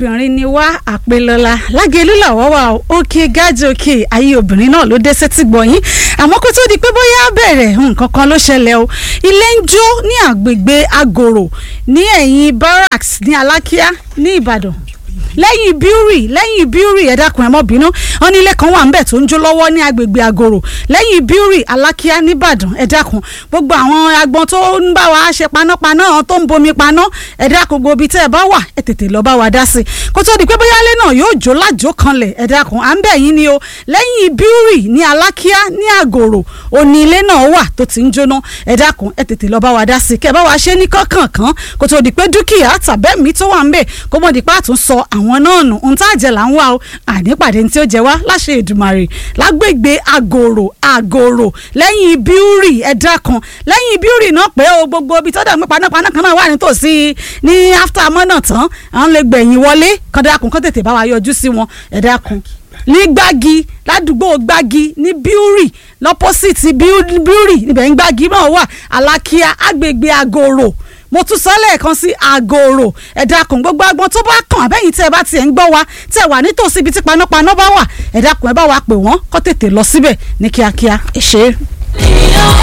obìnrin ni wá àpelọ́lá lágẹ̀lú làwọ́ wà ó òkè gájì òkè ayé obìnrin náà ló dé sétí gbọ̀yìn àmọ́ kó tó di pé bóyá bẹ̀rẹ̀ nǹkan kan ló ṣẹlẹ̀ o ilé ń jó ní àgbègbè agoro ní ẹ̀yìn barracks ní alákíá ní ìbàdàn lẹ́yìn bíúrì lẹ́yìn bíúrì ẹ dákun ẹ mọ́ bínú wọn ní ilé kan wà ńbẹ̀ tó ń jó lọ́wọ́ ní agbègbè àgòrò lẹ́yìn bíúrì alákíá nìbàdàn ẹ dákun gbogbo àwọn agbọn tó ń bá wa ṣe panápaná àwọn tó ń bomi paná ẹ dákun gbogbo ibi tẹ́ ẹ bá wà ẹ tètè lọ bá wa dá sí i kó tó di pé bóyá ilé náà yóò jó lájó kanlẹ̀ ẹ dákun à ń bẹ̀ yín ni o lẹ́yìn bíúrì ní alákíá ní àgòrò òní ilé náà wà tó ti ń jóná ẹ dákun ẹ tètè lọ bá wa dá sí i kẹ́ ẹ bá wa ṣe ní kọ́kànkán kó tó di pé dúkìá tàbẹ́mí tó wà ń bẹ̀ kó mọ̀ di pé àtúnṣọ àwọn náà nù ohun tá a jẹ là ń wá o ànípàdé tí ó jẹ wá láṣẹ Èdùmàrè lágbègbè àgòrò àgòrò lẹ́yìn bíúrì ẹ̀dá kan lẹ́yìn bíúrì náà pé o gbogbo ibi tọ́jà mi panápaná kan náà wà nítòsí ní after mọ́nà tán àwọn lè gbẹ̀yìn wọlé kọ́ńdàkùn kọ́ tètè bá wa yọjú sí wọn ẹ̀dá kan ní gbági ládùúgbò gbági ní bíúrì lọ́pọ́sìtì bíúrì níbẹ̀ ń gbági náà wà alákíá àgbègbè àgòrò mo tún sọ lẹ́ẹ̀kan sí àgòrò ẹ̀dá kan gbogbo agbọn tó bá kàn àbẹ́yìn tẹ́ ẹ bá tiẹ̀ ń gbọ́ wa tẹ́ ẹ wà nítòsí ibi tí panápaná bá wà ẹ̀dá kan ẹ bá wa pè wọ́n kó tètè lọ síbẹ̀ ní kíákíá ẹ ṣé.